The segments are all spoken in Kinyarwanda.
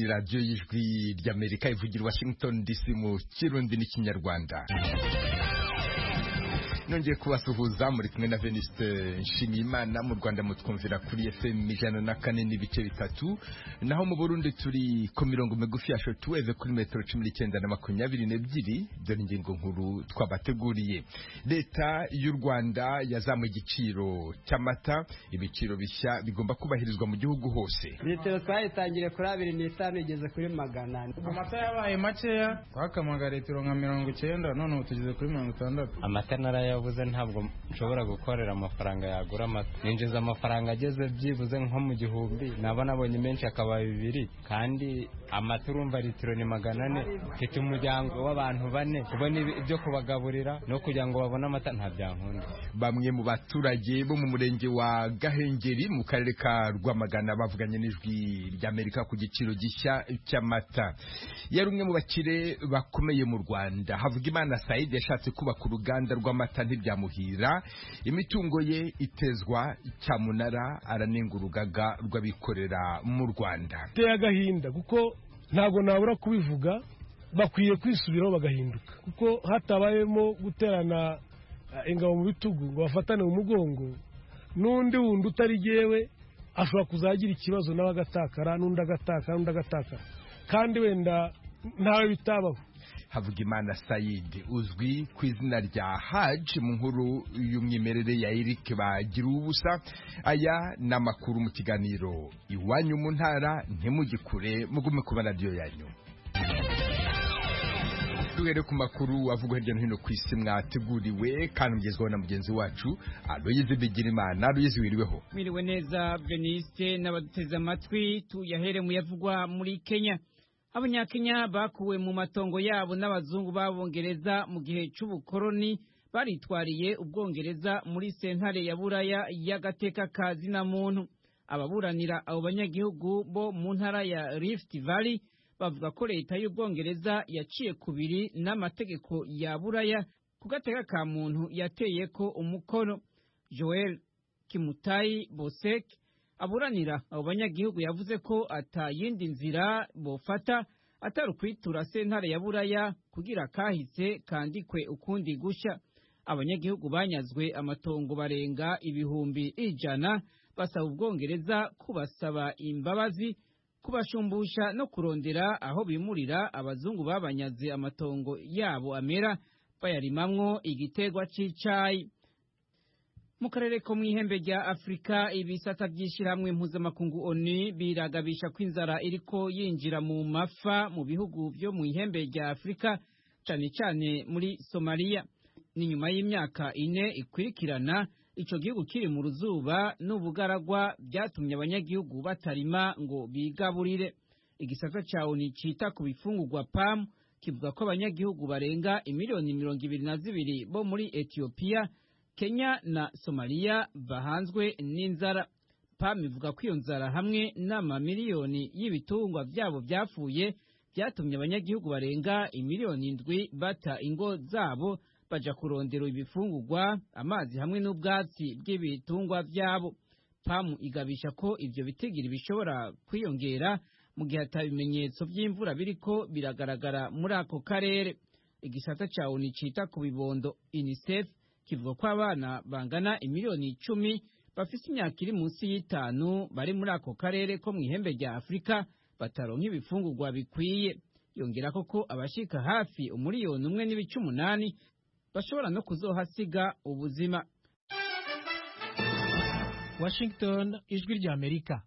radiyo y'ijwi ry'amerika ivugira i washington dc mu kirundi n'ikinyarwanda nongeye kubasuhuza muri kumwe na Veniste Nshimiyimana mu Rwanda mutwumvira kuri FM ijana na kane n'ibice bitatu naho mu Burundi turi ku mirongo migufi ya shortwave kuri metero cumi n'icyenda na makumyabiri n'ebyiri dore ingingo nkuru twabateguriye leta y'u Rwanda yazamuye igiciro cy'amata ibiciro bishya bigomba kubahirizwa mu gihugu hose litiro twayitangiriye kuri abiri n'itanu igeze kuri magana ane amata yabaye makeya twakamaga litiro nka mirongo icyenda none ubu tugeze kuri mirongo itandatu amata narayabuze ntabwo nshobora gukorera amafaranga yagura amata ninjiza amafaranga ageze byibuze nko mu gihumbi naba nabonye menshi akaba bibiri kandi amata urumva litiro ni magana ane mfite umuryango w'abantu bane kubona ibi- ibyo kubagaburira no kugira ngo babone amata nta byankunda bamwe mu baturage bo mu murenge wa Gahengeri mu karere ka Rwamagana bavuganye n'ijwi ry'Amerika ku giciro gishya cy'amata yari umwe mu bakire bakomeye mu Rwanda Havugimana Said yashatse kubaka uruganda rw'amata ntibyamuhira imitungo ye itezwa cyamunara aranenga urugaga rw'abikorera mu Rwanda biteye agahinda kuko ntabwo nabura kubivuga bakwiye kwisubiraho bagahinduka kuko hatabayemo guterana eh, ingabo mu bitugu ngo bafatane mu mugongo n'undi wundi utari yewe ashobora kuzagira ikibazo nawe agatakara n'undi agatakara n'undi agatakara kandi wenda ntawe bitabaho Havugimana Said uzwi ku izina rya Haj mu nkuru y'umwimerere ya Eric bagira ubusa aya ni amakuru mu kiganiro iwanyu mu ntara ntimugikure mugume kuba radiyo yanyu duhere ku makuru avugwa hirya no hino ku isi mwateguriwe kandi mugezweho na mugenzi wacu Aloyize Bigirimana Aloyize wiriweho mwiriwe neza veniste n'abaduteze amatwi tuyahere mu yavugwa muri kenya abanyakenya bakuwe mu matongo yabo n'abazungu b'abongereza mu gihe cy'ubukoroni baritwariye ubwongereza muri sentare ya buraya y'agateka ka zinamuntu ababuranira abo banyagihugu bo mu ntara ya rift valley bavuga ko leta y'ubwongereza yaciye kubiri n'amategeko ya buraya ku gateka ka muntu yateye ko umukono joel Kimutayi Bosek aburanira abo banyagihugu yavuze ko ata yindi nzira bofata atari ukwitura sentare ya buraya kugira kahise kandikwe ukundi gushya abanyagihugu banyazwe amatongo barenga ibihumbi ijana basaba ubwongereza kubasaba imbabazi kubashumbusha no kurondera aho bimurira abazungu babanyaze amatongo yabo amera bayarimamwo igitegwa cy'icayi mu karere ko mu ihembe rya afurika ibisata by'ishyirahamwe mpuzamakungu oni biragabisha ko inzara iriko yinjira mu mafa mu bihugu byo mu ihembe rya afurika cyane cyane muri somaliya ni nyuma y'imyaka ine ikurikirana icyo gihugu kiri mu ruzuba n'ubugaragwa byatumye abanyagihugu batarima ngo bigaburire igisata cya oni cyita ku bifungurwa pamu kivuga ko abanyagihugu barenga imiliyoni mirongo ibiri na zibiri bo muri etiyopiya kenya na somaliya bahanzwe n'inzara pam ivuga ko iyo nzara hamwe n'amamiliyoni y'ibitungwa byabo byapfuye byatumye abanyagihugu barenga imiliyoni indwi bata ingo zabo baja kurondera ibifungurwa amazi hamwe n'ubwatsi bw'ibitungwa byabo pamu igabisha ko ibyo bitigiri bishobora kwiyongera mu gihe atabimenyetso by'imvura biriko biragaragara muri ako karere igisata cya oni cita ku bibondo unicef kivuga ko abana bangana imiliyoni icumi bafite imyaka iri munsi y'itanu bari muri ako karere ko mu ihembe rya afurika bataronka ibifungurwa bikwiye yongera ko ko abashika hafi umuriyoni umwe n'ibice umunani bashobora no kuzohasiga ubuzima washington ijwi ry'amerika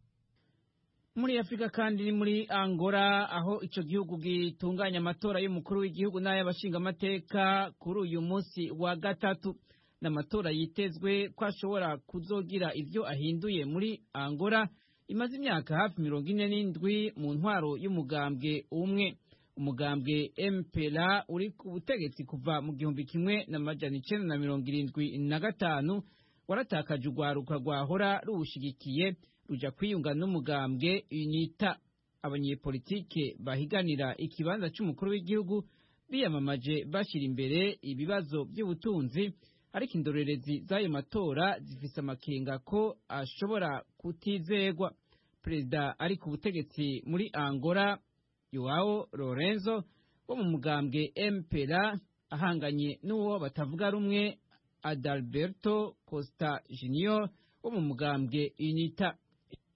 muri afurika kandi ni muri angola aho icyo gihugu gitunganya amatora y'umukuru w'igihugu n'ay'abashingamateka kuri uyu munsi wa gatatu ni amatora yitezwe ko ashobora kuzogira ibyo ahinduye muri angola imaze imyaka hafi mirongo ine n'indwi mu ntwaro y'umugambwe umwe umugambwe mpera uri ku butegetsi kuva mu gihumbi kimwe na majana icyenda na mirongo irindwi na gatanu waratakaje urwaruka rwahora ruwushyigikiye ruja kwiyunga n'umugambwe unita abanyepolitike bahiganira ikibanza cy'umukuru w'igihugu biyamamaje bashyira imbere ibibazo by'ubutunzi ariko indorerezi z'ayo matora zifise amakenga ko ashobora kutizegwa perezida ari ku butegetsi muri angola yowawo lorenzo wo mu mugambwe mpera ahanganye n'uwo batavuga rumwe adalberto costa junior wo mu mugambwe unita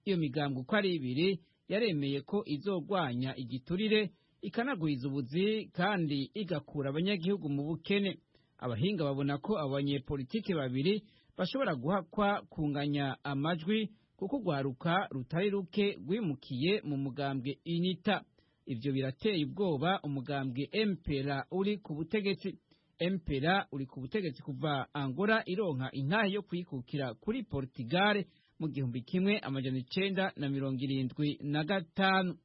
iyo migambwe uko ari ibiri yaremeye ko izogwanya igiturire ikanagwiza ubuzi kandi igakura abanyagihugu mu bukene abahinga babona ko abo banyepolitiki babiri bashobora guhakwa kunganya amajwi kuko urwaruka rutari ruke rwimukiye mu mugambwe inita ibyo birateye ubwoba umugambwe empera uri ku butegetsi empera uri ku butegetsi kuva angola ironka intahe yo kuyikukira kuri portugal mu gihumbi kimwe amajana icenda na mirongo irindwi na gatanu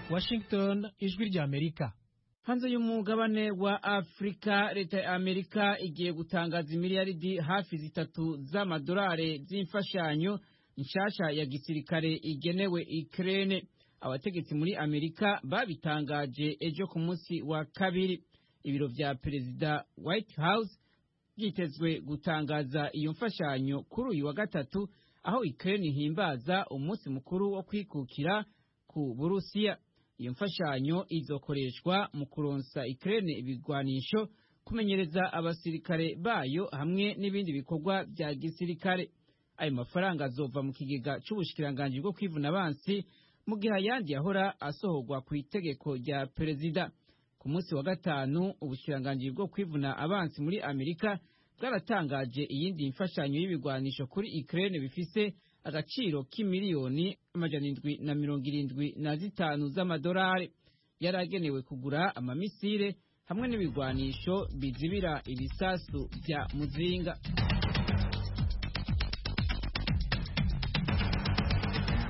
washington ijwi ry'amerika hanze y'umugabane wa afurika leta ya amerika igiye gutangaza imiliyaridi hafi zitatu z'amadolari z'imfashanyo nshasha ya gisirikare igenewe ikirere abategetsi muri amerika babitangaje ejo ku munsi wa kabiri ibiro vya perezida white house byitezwe gutangaza iyo mfashanyo kuri uyu wa gatatu aho ikirere ihimbaza umunsi mukuru wo kwikukira ku burusiya iyo mfashanyo izokoreshwa mu kuronsa ikirere ibigwanisho kumenyereza abasirikare bayo hamwe n'ibindi bikorwa bya gisirikare ayo mafaranga azova mu kigega cy'ubushikiranganji bwo kwivuna abansi mu gihe ayandi yahora asohorwa ku itegeko rya perezida ku munsi wa gatanu ubushikiranganji bwo kwivuna abansi muri amerika bwaratangaje iyindi mfashanyo y'ibigwanisho kuri ikirere bifise agaciro k'imiliyoni amajana indwi na mirongo irindwi na zitanu z'amadolari yari agenewe kugura amamisire hamwe n'ibigwanisho bizibira ibisasu bya muzinga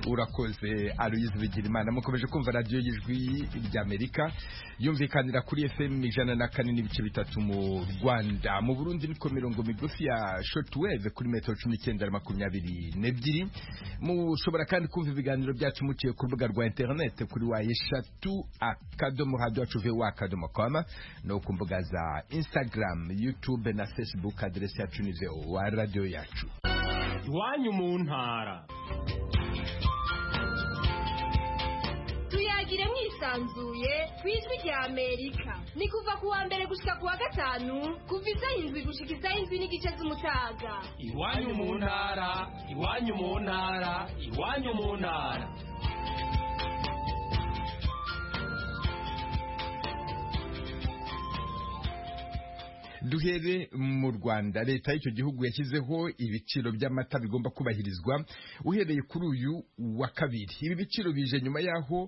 urakoze aloyizi bigirimana mukomeje kumva radiyo y'ijwi ry'amerika yumvikanira kuri fm ijana na kane n'ibice bitatu mu rwanda mu burundi niko mirongo migufi ya shortwave kuri metero cumi n'icyenda makumyabiri n'ebyiri mushobora kandi kumva ibiganiro byacu muciye ku rubuga rwa interinete kuri wa eshatu akadomo hado wacuve wa akadomo koma no ku mbuga za instagram youtube na facebook aderesi yacu ni wa radiyo yacu iwanyu mu ntara tuyagire mwisanzuye ku ijwi rya amerika ni kuva ku wa mbere gushika ku wa gatanu kuva isaha indwi gushika isaha indwi n'igice z'umutaga iwanyu mu ntara iwanyu mu ntara iwanyu mu ntara duhere mu rwanda leta y'icyo gihugu yashyizeho ibiciro by'amata bigomba kubahirizwa uhereye kuri uyu wa kabiri ibi biciro bije nyuma y'aho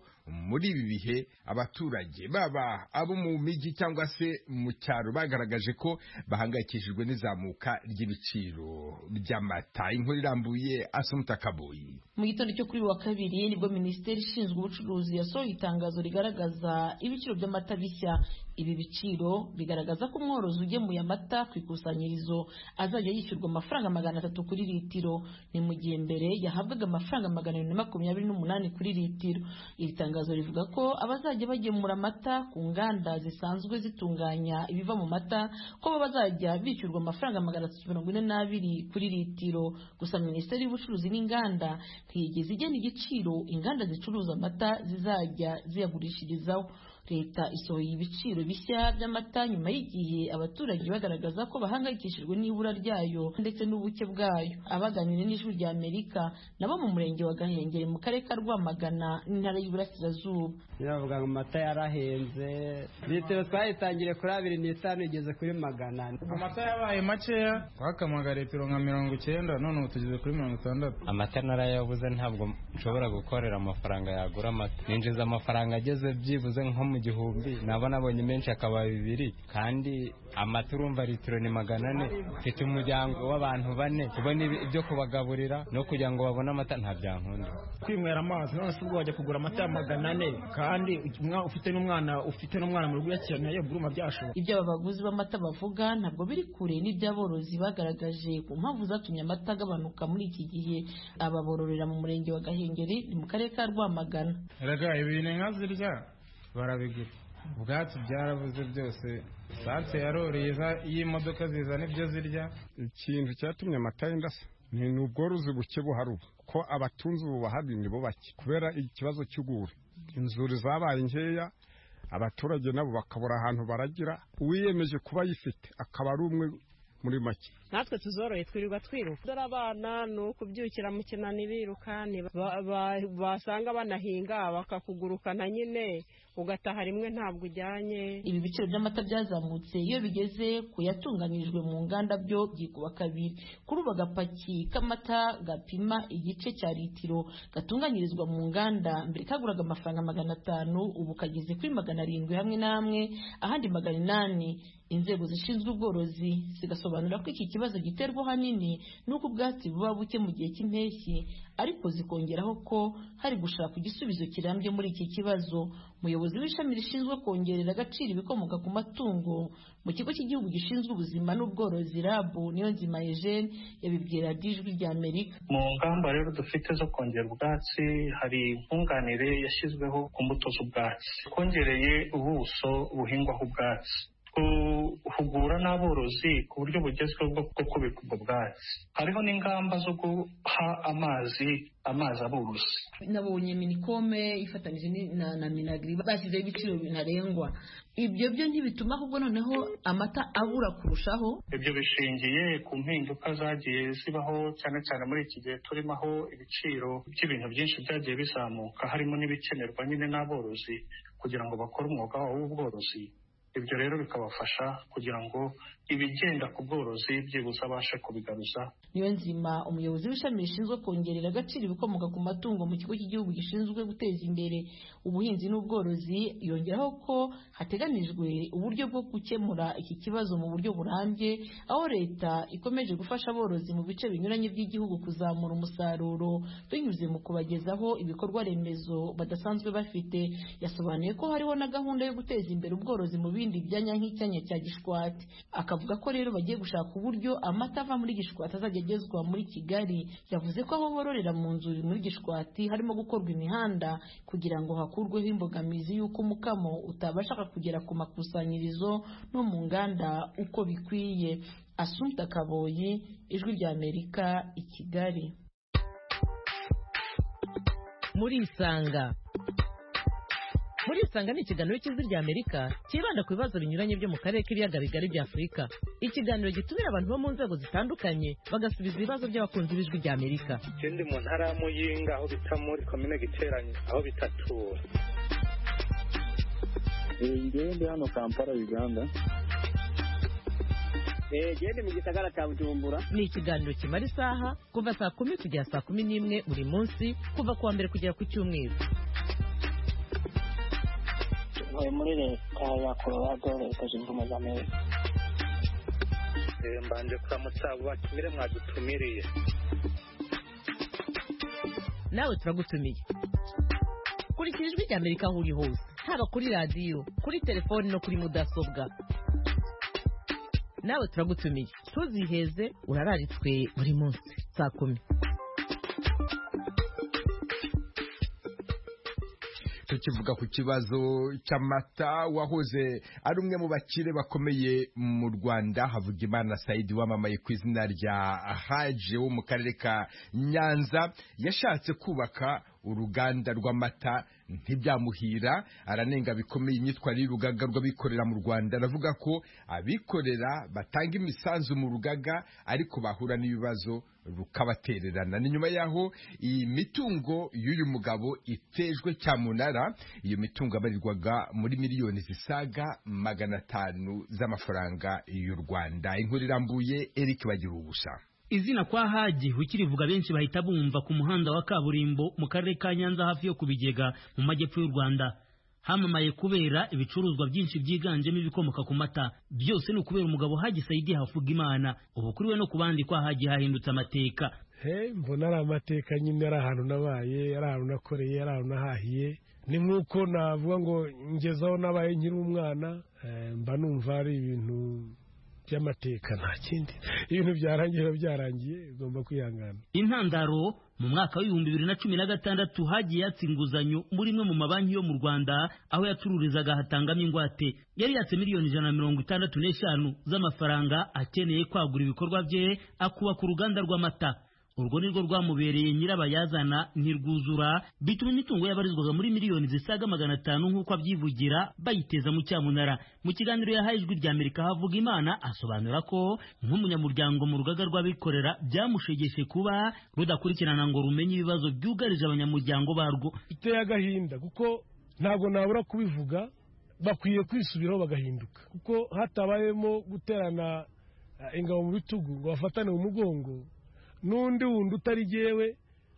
muri ibi bihe abaturage baba abo mu mijyi cyangwa se mu cyaro bagaragaje ko bahangayikishijwe n'izamuka ry'ibiciro by'amata inkuru irambuye asumuta kaboyi mu gitondo cyo kuri wa kabiri nibwo minisiteri ishinzwe ubucuruzi yasohoye itangazo rigaragaza ibiciro by'amata bishya ibi biciro bigaragaza ko umworozi ugemuye amata ku ikusanyirizo azajya yishyurwa amafaranga magana atatu kuri litiro ni mu gihe mbere yahabwaga amafaranga magana abiri na makumyabiri n'umunani kuri litiro iri tangazo rivuga ko abazajya bagemura amata ku nganda zisanzwe zitunganya ibiva mu mata ko bo bazajya bishyurwa amafaranga magana atatu mirongo ine n'abiri kuri litiro gusa minisiteri y'ubucuruzi n'inganda ntiyigeze igena igiciro inganda zicuruza amata zizajya ziyagurishirizaho leta isohoye ibiciro bishya by'amata nyuma y'igihe abaturage bagaragaza ko bahangayikishijwe n'ibura ryayo ndetse n'ubuke bwayo abaganira n'ijwi rya amerika nabo mu murenge wa gahengeri mu karere ka rwamagana n'intara y'iburasirazuba biravuga ngo amata yarahenze litiro twayitangire kuri abiri n'itanu igeze kuri magana amata yabaye makeya twakamwaga litiro nka mirongo icyenda none ubu tugeze kuri mirongo itandatu amata narayabuze ntabwo nshobora gukorera amafaranga yagura amata ninjiza amafaranga ageze byibuze nko mu gihumbi naba nabonye menshi akaba bibiri kandi amata urumva litiro ni magana ane mfite umuryango w'abantu bane kubona ibyo kubagaburira no kugira ngo babone amata nta byankunda kwinywera amazi none se ubwo wajya kugura amata ya magana ane kandi umwana ufite n'umwana ufite n'umwana mu rugo uyakeneye buruma byashoboka ibyo aba baguzi b'amata bavuga ntabwo biri kure n'iby'aborozi bagaragaje ku mpamvu zatumye amata agabanuka muri iki gihe aba bororera mu murenge wa gahengeri ni mu karere ka rwamagana erega ibintu inka zirya barabigura ubwatsi byarabuze byose sanse yaroreye y'imodoka zizana ibyo zirya ikintu cyatumye amata yenda ni ubworozi buke buhari ubu ko abatunzi ubu bahari ni bo bake kubera ikibazo cy'ugura inzuri zabaye nkeya abaturage nabo bakabura ahantu baragira uwiyemeje kuba ayifite akaba ari umwe muri make natwe tuzoroye twirirwa twiruka dore abana ni ukubyukira mu kinani biruka basanga banahinga bakakugurukana nyine ugataha rimwe ntabwo ujyanye ibi biciro by'amata byazamutse iyo bigeze ku yatunganyirijwe mu nganda byo byikuba kabiri kuri ubu agapaki k'amata gapima igice cya litiro gatunganyirizwa mu nganda mbere kaguraga amafaranga magana atanu ubu kageze kuri magana arindwi hamwe n'amwe ahandi magana inani inzego zishinzwe ubworozi zigasobanura ko iki kibazo giterwa ahanini n'uko ubwatsi buba buke mu gihe cy'impeshyi ariko zikongeraho ko hari gushaka igisubizo kirambye muri iki kibazo umuyobozi w'ishami rishinzwe kongerera agaciro ibikomoka ku matungo mu kigo cy'igihugu gishinzwe ubuzima n'ubworozi rabu niyo nzima eugene yabibwira ijwi rya amerika mu ngamba rero dufite zo kongera ubwatsi hari nkunganire yashyizweho ku mbuto z'ubwatsi twongereye ubuso buhingwaho ubwatsi guhugura n'aborozi ku buryo bugezweho bwo kubika ubwo bwatsi hariho n'ingamba zo guha amazi amazi abuzi nabonye minikome ifatanyije na minagiri bashyizeho ibiciro bintarengwa ibyo byo ntibituma ahubwo noneho amata abura kurushaho ibyo bishingiye ku mpinduka zagiye zibaho cyane cyane muri iki gihe turimo aho ibiciro by'ibintu byinshi byagiye bizamuka harimo n'ibikenerwa nyine n'aborozi kugira ngo bakore umwuga wabo w'ubworozi ibyo rero bikabafasha kugira ngo ibigenda ku bworozi byibuze abashe kubigaruza niyo nzima umuyobozi w'ishami rishinzwe kongerera agaciro ibikomoka ku matungo mu kigo cy'igihugu gishinzwe guteza imbere ubuhinzi n'ubworozi yongeraho ko hateganijwe uburyo bwo gukemura iki kibazo mu buryo burambye aho leta ikomeje gufasha aborozi mu bice binyuranye by'igihugu kuzamura umusaruro binyuze mu kubagezaho ibikorwa remezo badasanzwe bafite yasobanuye ko hariho na gahunda yo guteza imbere ubworozi mu bindi byanya nk'icyanya cya gishwati akavuga ko rero bagiye gushaka uburyo amata ava muri gishwati azajya agezwa muri kigali yavuze ko aho bororera mu nzuri muri gishwati harimo gukorwa imihanda kugira ngo hakurweho imbogamizi y'uko umukamo utabashaka kugera ku makusanyirizo no mu nganda uko bikwiye asumta kaboyi ijwi rya amerika i kigali muri isanga muri isanga ni ikiganiro cy'ijwi rya amerika cyibanda ku bibazo binyuranye byo mu karere k'ibiyaga bigari bya afurika ikiganiro gitumira abantu bo mu nzego zitandukanye bagasubiza ibibazo by'abakunzi b'ijwi rya amerika ikindi mu ntara ya muyinga aho bita muri komine giteranye aho bitatura ngewe ndi hano kampala uganda gende mu gisagara cya bujumbura ni ikiganiro kimara isaha kuva saa kumi kugera saa kumi n'imwe buri munsi kuva ku wa mbere kugera ku cyumweru ntuye muri leta ya korowado leta zunze ubumwe za amerika mbanje kuramutsa abo batumire mwadutumiriye nawe turagutumiye kurikira ijwi rya amerika aho uri hose haba kuri radiyo kuri telefoni no kuri mudasobwa nawe turagutumiye ntuziheze urararitswe buri munsi saa kumi tukivuga ku kibazo cy'amata wahoze ari umwe mu bakire bakomeye mu Rwanda Havugimana Saidi wamamaye ku izina rya Haje wo mu karere ka Nyanza yashatse kubaka uruganda rw'amata ntibyamuhira aranenga bikomeye imyitwarire y'urugaga rw'abikorera mu rwanda aravuga ko abikorera batanga imisanzu mu rugaga ariko bahura n'ibibazo rukabatererana ni nyuma y'aho iyi mitungo y'uyu mugabo itejwe cyamunara iyo mitungo abarirwaga muri miliyoni zisaga magana atanu z'amafaranga y'u rwanda inkuru irambuye eric bagira ubusa izina kwa haji ukirivuga benshi bahita bumva ku muhanda wa kaburimbo mu karere ka nyanza hafi yo ku bigega mu majyepfo y'u rwanda hamamaye kubera ibicuruzwa byinshi byiganjemo ibikomoka ku mata byose ni ukubera umugabo haji sayidi havuga imana ubu kuri we no ku bandi kwa haji hahindutse amateka mbona ari amateka nyine ari ahantu nabaye ari ahantu nakoreye ari ahantu nahahiye ni nk'uko navuga ngo ngezeho nabaye nkiri umwana mba numva ari ibintu by'amateka nta kindi ibintu byarangiye biba byarangiye ugomba kwihangana intandaro mu mwaka w'ibihumbi bibiri na cumi na gatandatu hagiye yatsa inguzanyo muri imwe mu mabanki yo mu rwanda aho yacururizaga hatangamo ingwate yari yatse miliyoni ijana na mirongo itandatu n'eshanu z'amafaranga akeneye kwagura ibikorwa bye akubaka uruganda rw'amata urwo ni rwo rwamubereye nyirabayazana ntirwuzura bituma imitungo yabarizwaga muri miliyoni zisaga magana atanu nk'uko abyivugira bayiteza mu cyamunara mu kiganiro yahaye ijwi rya amerika havuga imana asobanura ko nk'umunyamuryango mu rugaga rw'abikorera byamushegeshe kuba rudakurikirana ngo rumenye ibibazo byugarije abanyamuryango barwo biteye agahinda kuko ntabwo nabura kubivuga bakwiye kwisubiraho bagahinduka kuko hatabayemo guterana eh, ingabo mu bitugu ngo bafatane mu mugongo n'undi wundi utari jyewe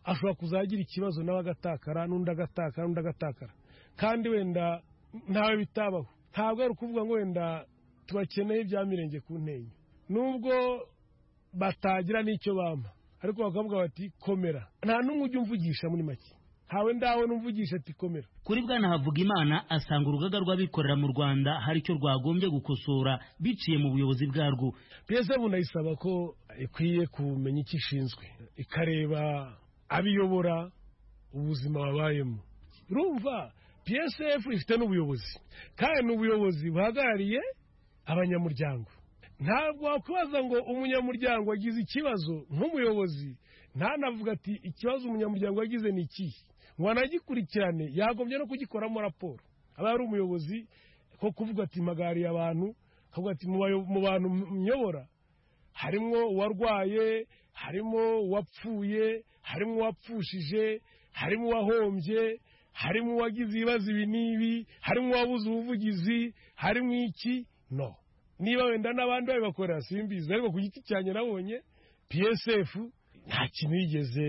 ashobora kuzagira ikibazo nawe agatakara n'undi agatakara n'undi agatakara kandi wenda ntawe bitabaho ntabwo ari ukuvuga ngo wenda tubakeneye ibya mirenge ku ntenyo nubwo batagira n'icyo bampa ariko bakavuga bati komera nta n'umwe ujya umvugisha muri make ntawe ndawe n'umvugisha ati komera kuri bwana havugimana asanga urugaga rw'abikorera mu rwanda hari icyo rwagombye gukosora biciye mu buyobozi bwarwo psv ndayisaba ko ikwiye kumenya icyo ishinzwe ikareba abiyobora ubuzima babayemo urumva psf ifite n'ubuyobozi kandi ni ubuyobozi buhagarariye abanyamuryango ntabwo wakwibaza ngo umunyamuryango wagize ikibazo nk'umuyobozi ntanavuga ati ikibazo umunyamuryango wagize ni ikihe ngo anagikurikirane yagombye no kugikoramo raporo aba ari umuyobozi ko kuvuga ati mpagariye abantu akavuga ati "Mu bayo- mu bantu myobora harimo uwarwaye harimo uwapfuye harimo uwapfushije harimo uwahombye harimo uwagize ibibazo ibi n'ibi harimo uwabuze ubuvugizi harimo iki no niba wenda n'abandi babibakorera simbizi ariko ku giti cyanjye nabonye psf nta kintu yigeze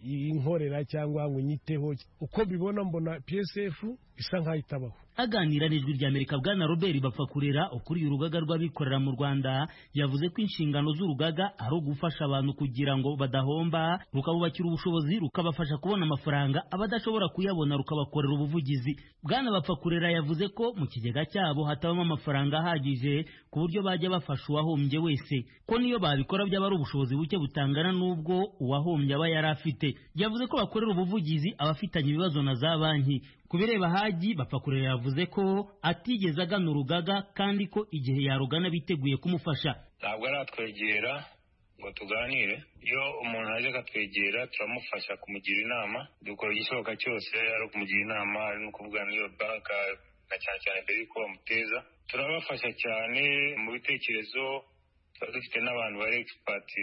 inkorera cyangwa ngo nyiteho uko mbibona mbona psf isa nk'aho itabaho aganira n'ijwi rya amerika bwana robert bapfakurera ukuriye urugaga rw'abikorera mu rwanda yavuze ko inshingano z'urugaga ari ugufasha abantu kugira ngo badahomba rukabubakira ubushobozi rukabafasha kubona amafaranga abadashobora kuyabona rukabakorera ubuvugizi bwana bapfakurera yavuze ko mu kigega cyabo hatabamo amafaranga ahagije ku buryo bajya bafasha uwahombye wese ko niyo babikora byaba ari ubushobozi buke butangana n'ubwo uwahombye aba yari afite yavuze ko bakorera ubuvugizi abafitanye ibibazo na za banki ku bireba hagi bapfakurera yavuze ko atigeze agana urugaga kandi ko igihe yarugana biteguye kumufasha ntabwo aratwegera ngo tuganire iyo umuntu aje akatwegera turamufasha kumugira inama dukora igishoboka cyose ari ukumugira inama ari no kuvugana n'iyo banka na cyane cyane mbere y'uko bamuteza turabafasha cyane mu bitekerezo tuba dufite n'abantu bari egisipati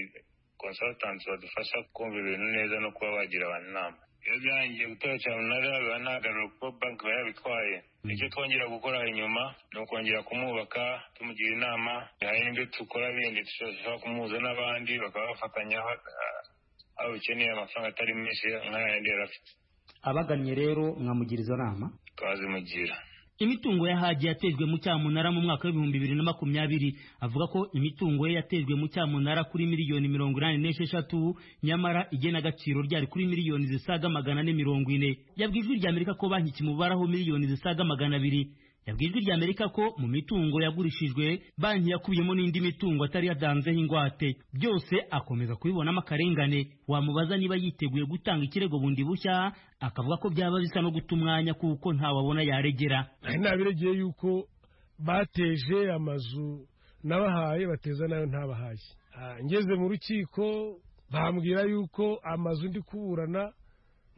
konsatanti badufasha kumva ibintu neza no kuba bagira abantu inama iyo byarangiye gutora cyane umunara biba ntagarura kuko banki iba yabitwaye icyo twongera gukora inyuma ni ukongera kumwubaka tumugira inama hari n'ibyo dukora bindi dushobora kumuhuza n'abandi bakaba bafatanya aho bikeneye amafaranga atari menshi nk'ayandi yari afite abagannye rero mwamugiriza inama twazimugira imitungo ya hagi yatejwe mu cyamunara mu mwaka w'ibihumbi bibiri na makumyabiri avuga ko imitungo ye yatejwe mu cyamunara kuri miliyoni mirongo inani n'esheshatu nyamara igena agaciro ryari kuri miliyoni zisaga magana ane mirongo ine yabwiye ijwi rya amerika ko banki ikimubaraho miliyoni zisaga magana abiri yabwiye ijwi rya amerika ko mu mitungo yagurishijwe banki yakubiyemo n'indi mitungo atari yatanzeho ingwate byose akomeza kubibonamo akarengane wamubaza niba yiteguye gutanga ikirego bundi bushya akavuga ko byaba bisa no guta umwanya kuko ntawabona yaregera nari nabiregeye yuko bateje amazu nabahaye bateza nayo ntabahaye Ah, ngeze mu rukiko bambwira yuko amazu ndi kuburana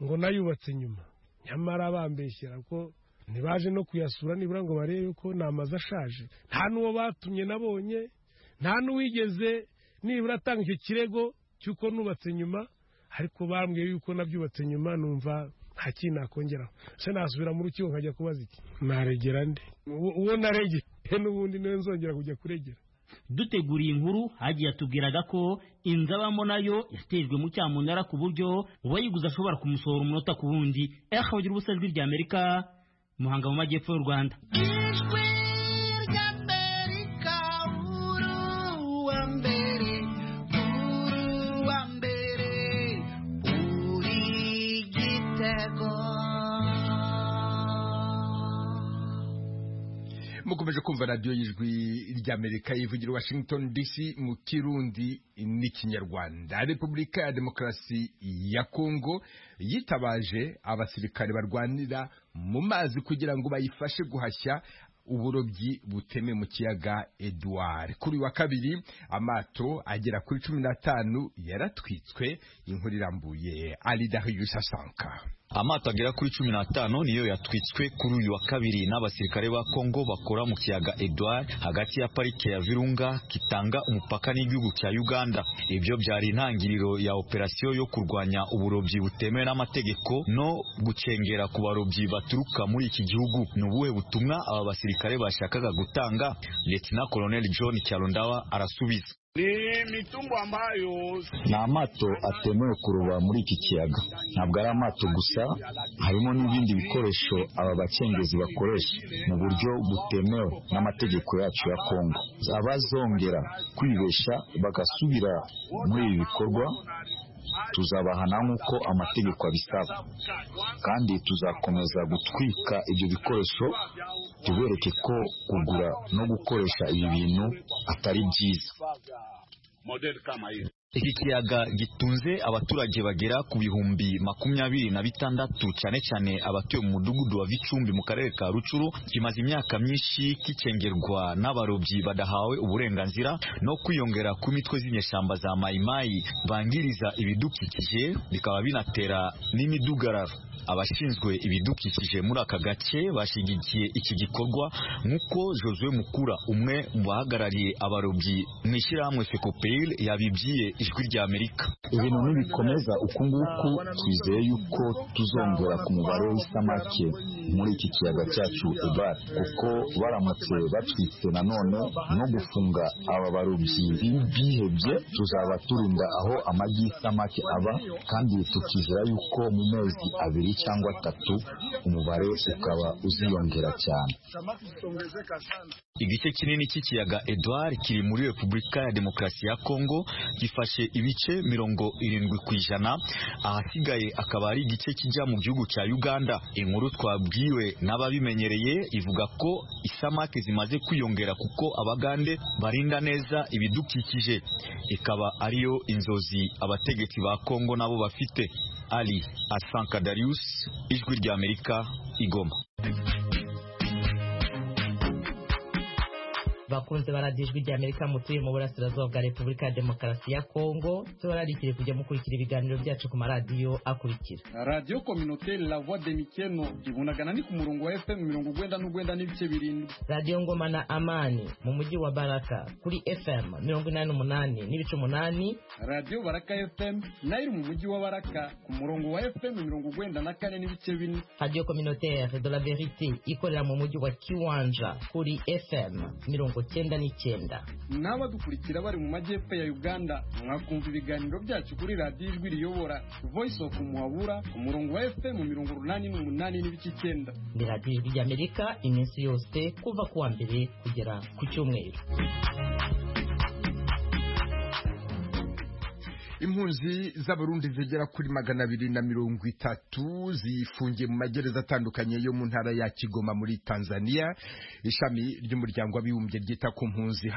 ngo nayubatse nyuma nyamara bambeshyera ko ntibaje no kuyasura nibura ngo barebe ko ni amazu ashaje nta n'uwo batumye nabonye nta n'uwigeze nibura atanga icyo kirego cy'uko nubatse nyuma ariko bambwiye yuko nabyubatse nyuma numva nta kintu nakongeraho se nasubira mu rukiko nkajya kubaza iki naregera nde uwo uwo naregeye n'ubundi niwe nzongera kujya kuregera duteguriye inkuru hagiye yatubwiraga ko inzu abamo nayo yatejwe mu cyamunara ku buryo uwayiguze ashobora kumusohora umunota ku wundi akabagira ubusa ijwi rya amerika muhanga mu majyepfo y'u rwanda mukomeje kumva radiyo y'ijwi ry'amerika yivugira i washington dc mu kirundi n'ikinyarwanda repubulika ya demokarasi ya kongo yitabaje abasirikare barwanira mu mazi kugira ngo bayifashe guhashya uburobyi buteme mu kiyaga Edouard kuri uyu wa kabiri amato agera kuri cumi n'atanu yaratwitswe inkuru irambuye ari Darius Asanka amato agera kuri cumi n'atanu niyo yatwitswe kuri uyu wa kabiri n'abasirikare ba kongo bakora mu kiyaga edouard hagati ya parike ya virunga kitanga umupaka n'igihugu cya uganda ibyo byari intangiriro ya operasiyo yo kurwanya uburobyi butemewe n'amategeko no gukengera ku barobyi baturuka muri iki gihugu ni ubuhe butumwa aba basirikare bashakaga gutanga letina koloneli john cyarundawa arasubiza ni mitungo ambayo ni amato atemewe kuroba muri iki kiyaga ntabwo ari amato gusa harimo n'ibindi bikoresho aba bakengezi bakoresha mu buryo butemewe n'amategeko yacu ya kongo abazongera kwibesha bagasubira muri ibi bikorwa tuzabahana nk'uko amategeko abisaba kandi tuzakomeza gutwika ibyo bikoresho tubereke ko kugura no gukoresha ibi bintu atari byiza iki kiyaga gitunze abaturage bagera ku bihumbi makumyabiri na bitandatu cyane cyane abatuye mu mudugudu wa Vicumbi mu karere ka Rucuru kimaze imyaka myinshi kicengerwa n'abarobyi badahawe uburenganzira no kwiyongera ku mitwe z'inyeshyamba za mayimayi bangiriza ibidukikije bikaba binatera n'imidugararo abashinzwe ibidukikije muri aka gace bashyigikiye iki gikorwa nk'uko Josue Mukura umwe mu bahagarariye abarobyi mu ishyirahamwe FECOPEL yabibwiye ijwi rya Amerika ibintu ntibikomeza uku nguku twizeye yuko tuzongera ku mubare w'isamake muri iki kiyaga cyacu ebari kuko baramutse bacitse nanone no gufunga aba barobyi bihebye tuzaba turinda aho amagi y'isamake aba kandi tukizera yuko mu mezi abiri cyangwa atatu umubare ukaba uziyongera cyane igice kinini cy'ikiyaga Edouard kiri muri Repubulika ya Demokarasi ya Kongo gifashe ibice mirongo irindwi ku ijana ahasigaye akaba ari igice kijya mu gihugu cya Uganda inkuru twabwiwe n'ababimenyereye ivuga ko isamake zimaze kwiyongera kuko abagande barinda neza ibidukikije ikaba ariyo inzozi abategetsi ba Kongo nabo bafite Ali Asanka Darius ijwi rya Amerika igoma bakunze baradijwi rya Amerika mutuye mu burasirazuba bwa Repubulika ya Demokarasi ya Kongo tubararikire kujya mukurikira ibiganiro byacu ku maradiyo akurikira Radio Communautaire La Voix de Mikeno ibunagana ni ku murongo wa FM mirongo ugwenda n'ugwenda n'ibice birindwi Radio Ngoma na Amani mu mujyi wa Baraka kuri FM mirongo inani n'umunani n'ibice umunani Radio Baraka FM nayo iri mu mujyi wa Baraka ku murongo wa FM mirongo ugwenda na kane n'ibice bine Radio Communautaire de la Verite ikorera mu mujyi wa Kiwanja kuri FM mirongo cyenda n'icyenda n'abadukurikira bari mu majyepfo ya uganda mwakumva ibiganiro byacu kuri radiyo ijwi riyobora voice of muhabura ku murongo wa fm mirongo urunani n'umunani n'ibice icyenda ni radiyo ijwi ry'amerika iminsi yose kuva ku wa mbere kugera ku cyumweru impunzi z'abarundi zigera kuri magana abiri na mirongo itatu zifungiye mu magereza atandukanye yo mu ntara ya kigoma muri tanzania ishami ry'umuryango w'abibumbye ryita ku mpunzi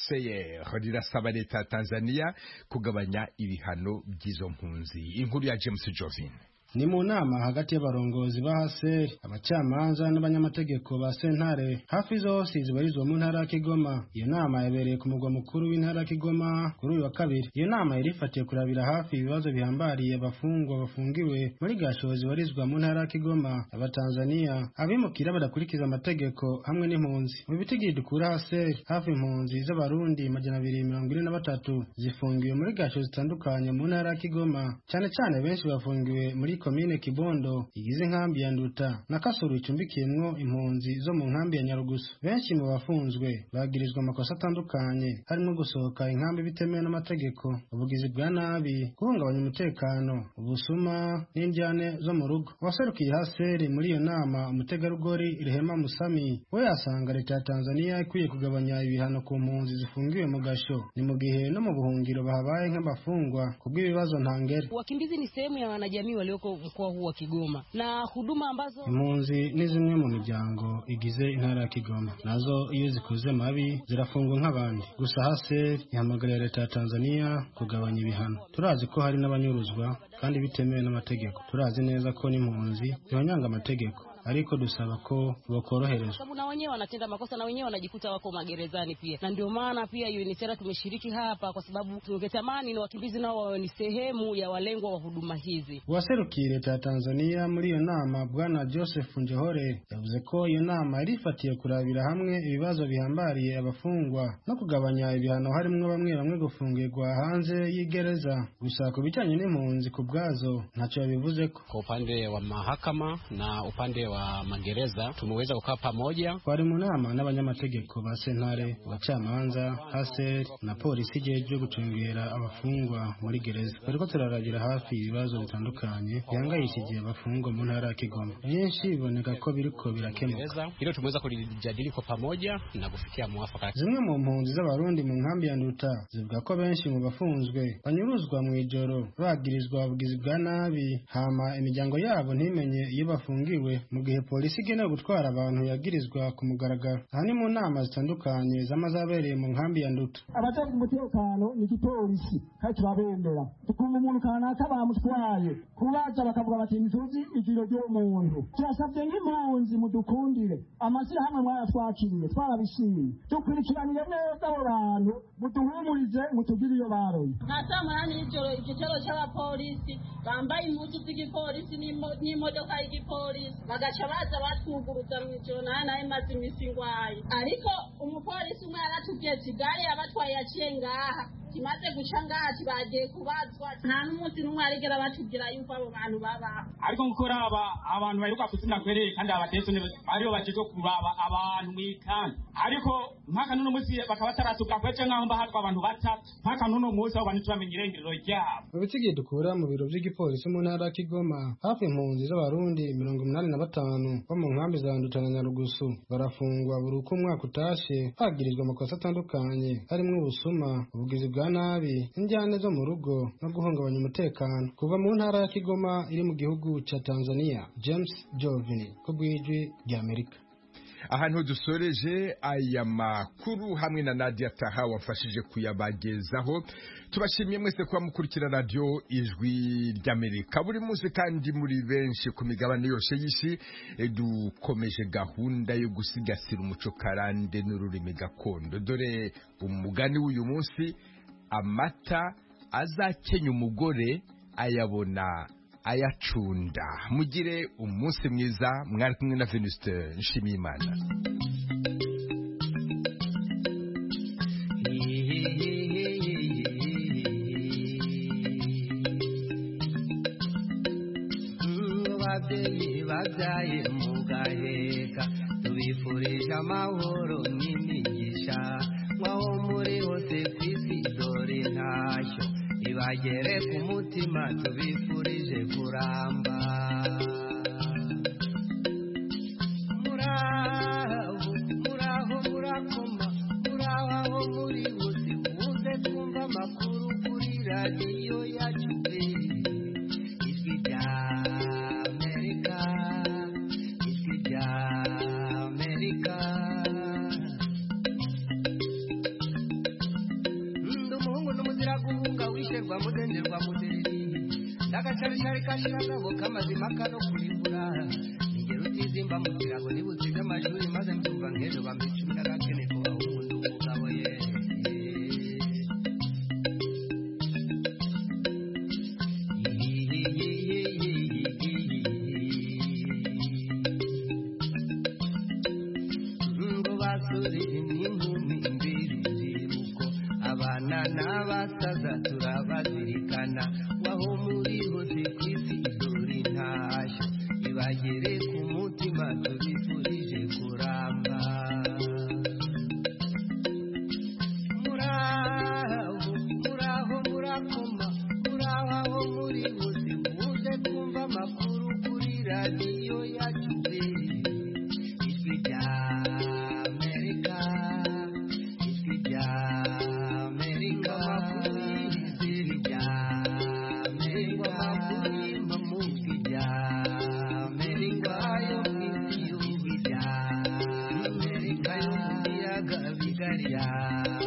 hcr rirasaba leta ya tanzania kugabanya ibihano by'izo mpunzi inkuru ya james jovin ni mu nama hagati y'abarongozi ba haseri abacamanza n'abanyamategeko ba sentare hafi zose zibarizwa mu ntara ya kigoma iyo nama yabereye ku mugwa mukuru w'intara ya kigoma kuri uyu wa kabiri iyo nama yari ifatiye kurabira hafi ibibazo bihambariye abafungwa bafungiwe muri gasho zibarizwa mu ntara ya kigoma abatanzaniya abimukira badakurikiza amategeko hamwe n'impunzi mu bitigiri dukura haseri hafi impunzi z'abarundi majana abiri mirongo ine na batatu zifungiwe muri gasho zitandukanye mu ntara ya kigoma cyane cyane benshi bafungiwe muri komine Kibondo igize inkambi ya Nduta na Kasuru icumbikiyemwo impunzi zo mu nkambi ya Nyarugusu. Benshi mu bafunzwe bagirizwa amakosa atandukanye harimo gusohoka inkambi bitemewe n'amategeko, ubugizi bwa nabi, guhungabanya umutekano, ubusuma n'indyane zo mu rugo. Uwaserukiye Haseri muri iyo nama umutegarugori Rehema Musami we yasanga leta ya Tanzania ikwiye kugabanya ibihano ku mpunzi zifungiwe mu gasho, ni mu gihe no mu buhungiro bahabaye nk'abafungwa kubw'ibibazo ntangere. Wakimbizi ni sehemu ya wanajamii walio mkoa huu wa Kigoma na huduma ambazo impunzi ni zimwe mu miryango igize intara ya Kigoma nazo iyo zikuze mabi zirafungwa nk'abandi gusa hase ihamagarira leta ya Tanzania kugabanya ibihano turazi ko hari n'abanyuruzwa kandi bitemewe n'amategeko turazi neza ko n'impunzi zibanyanga amategeko ariko dusaba ko bakoroherezwa sababu na wenyewe wanatenda makosa na wenyewe wanajikuta wako magerezani pia, na ndio maana pia UNICERA tumeshiriki hapa, kwa sababu tungetamani na wakimbizi nao wawe ni sehemu ya walengwa wa huduma hizi. uwaserukiye leta ya tanzania muri iyo nama bwana joseph njohore yavuze ko iyo nama yari ifatiye kurabira hamwe ibibazo bihambariye abafungwa no kugabanya ibihano harimwo bamwe bamwe gufungirwa hanze y'igereza gusa ku bijyanye n'impunzi ku bwazo ntacyo yabivuzeko Kwa upande wa mahakama na upande wa magereza tumeweza kukaa pamoja. twari mu nama n'abanyamategeko ba sentare abacamanza haser na polisi igihe cyo gucungera abafungwa muri gereza bariko turaragira hafi ibibazo bitandukanye bihangayishikiye abafungwa mu ntara ya kigoma byinshi biboneka ko biriko birakemuka Gereza hilo tumeweza kulijadili kwa pamoja na kufikia mwafaka. zimwe mu mpunzi z'abarundi mu nkambi ya nduta zivuga ko benshi mu bafunzwe banyuruzwa mu ijoro bagirizwa ubugizi bwa nabi hama imiryango yabo ntimenye iyo bafungiwe mu gihe polisi igenewe gutwara abantu yagirizwa ku mugaragaro aha ni mu nama zitandukanye z'amazabereye mu nkambi ya nduta abajejwe umutekano ni igipolisi kandi turabemera dukunga umuntu kanaka bamutwaye kubaza bakavuga bati ntituzi igiro ry'umuntu turasabye nk'impunzi mudukundire amashyirahamwe mwayatwakiriye twarabishimye dukurikiranire neza abo bantu muduhumurize mutugire iyo baroye nka saa munani y'ijoro igitero cy'abapolisi bambaye impuzu z'igipolisi n'imo- n'imodoka y'igipolisi bagaca baza batwuguruza mu ijoro nawe nawe maze iminsi ngwaye ariko umupolisi umwe yaratubwiye ati gare yabatwaye yaciye ngaha kimaze guca ngaha kibagiye kubazwa nta n'umunsi n'umwe arigera batubwira yuko abo bantu babaho ariko gukora aba abantu baheruka kuzina kwereye kandi abatetsi aribo bakizwe kuraba abantu mu ikanda ariko mpaka n'uno munsi bakaba bataratuka kwece nk'aho mbahatwa abantu batatu mpaka n'uno munsi aho bantu turamenya irengero ryabo Mu bitsigiye dukura mu biro by'igipolisi mu ntara ya Kigoma, hafi impunzi z'abarundi mirongo umunani na batanu bo mu nkambi za Nduta na Nyarugusu barafungwa buri uko umwaka utashe hagirizwa amakosa atandukanye harimo ubusuma, ubugizi bwa nabi, injyane zo mu rugo no guhungabanya umutekano. Kuva mu ntara ya Kigoma iri mu gihugu cya Tanzania, James Jovini ko bw'ijwi ry'Amerika. ahantu dusoreje aya makuru hamwe na Nadia Taha wamfashije kuyabagezaho tubashimiye mwese kuba mukurikira radio ijwi ry'Amerika buri munsi kandi muri benshi ku migabane yose y'isi eh, dukomeje gahunda yo gusigasira umuco karande n'ururimi gakondo dore umugani w'uyu munsi amata azakenya umugore ayabona ayacunda mugire umunsi mwiza mwari kumwe na Venuste Nshimiyimana ababyeyi babyaye mugaheka tubifurije amahoro n'imigisha mwaho muri hose ku isi dore ntashyo ibagere ku mutima tubifurije kuramba muraho muraho murakoma muraho aho muri hose muze twumva amakuru kuri radiyo yacu pe. Ijwi ry'Amerika, ijwi ry'Amerika. Ndi umuhungu n'umuzira guhunga wisherwa mudenderwa mudereri ndagacaricari kashiragabo kamazima kano kuribura ingero utizimba mu kirago nibutsinze amashuri maze mbyumva nk'ejo bambicumira gakene ku bahungu n'umugabo ye ngo basore n'inkumi mbiri zibuko abana n'abasaza turabazirikana waho muri hose ku isi dore intashyo ibagere ku mutima tubifurije kuramba muraho muraho murakoma muraho aho muri hose muze twumva amakuru kuri radiyo yacu pe. Ijwi ry'Amerika, ijwi ry'Amerika, ijwi ry'Amerika, mu ijwi ry'Amerika, yo mu ijwi ry'Amerika, yo mu biyaga bigari